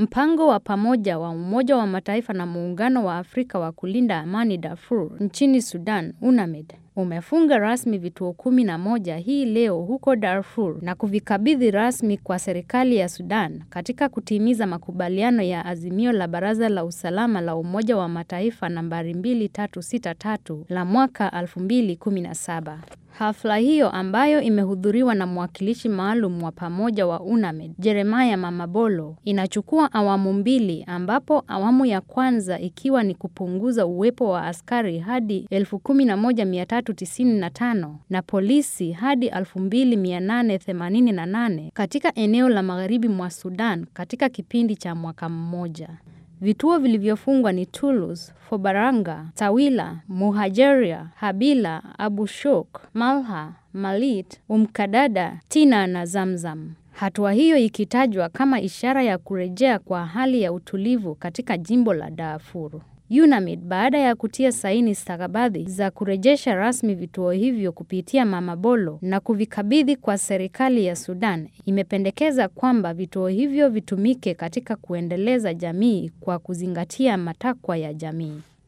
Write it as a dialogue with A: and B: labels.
A: Mpango wa pamoja wa Umoja wa Mataifa na Muungano wa Afrika wa kulinda amani Darfur nchini Sudan, UNAMID, umefunga rasmi vituo kumi na moja hii leo huko Darfur na kuvikabidhi rasmi kwa serikali ya Sudan katika kutimiza makubaliano ya azimio la Baraza la Usalama la Umoja wa Mataifa nambari 2363 la mwaka 2017. Hafla hiyo ambayo imehudhuriwa na mwakilishi maalum wa pamoja wa UNAMID, Jeremiah Mamabolo, inachukua awamu mbili ambapo awamu ya kwanza ikiwa ni kupunguza uwepo wa askari hadi 11395 na polisi hadi 2888 katika eneo la magharibi mwa Sudan katika kipindi cha mwaka mmoja. Vituo vilivyofungwa ni Toulouse, Fobaranga, Tawila, Muhajeria, Habila, Abu Shouk, Malha, Malit, Umkadada, Tina na Zamzam. Hatua hiyo ikitajwa kama ishara ya kurejea kwa hali ya utulivu katika jimbo la Darfur. UNAMID baada ya kutia saini stakabadhi za kurejesha rasmi vituo hivyo kupitia Mamabolo na kuvikabidhi kwa serikali ya Sudan, imependekeza kwamba vituo hivyo vitumike katika kuendeleza jamii kwa kuzingatia matakwa ya jamii.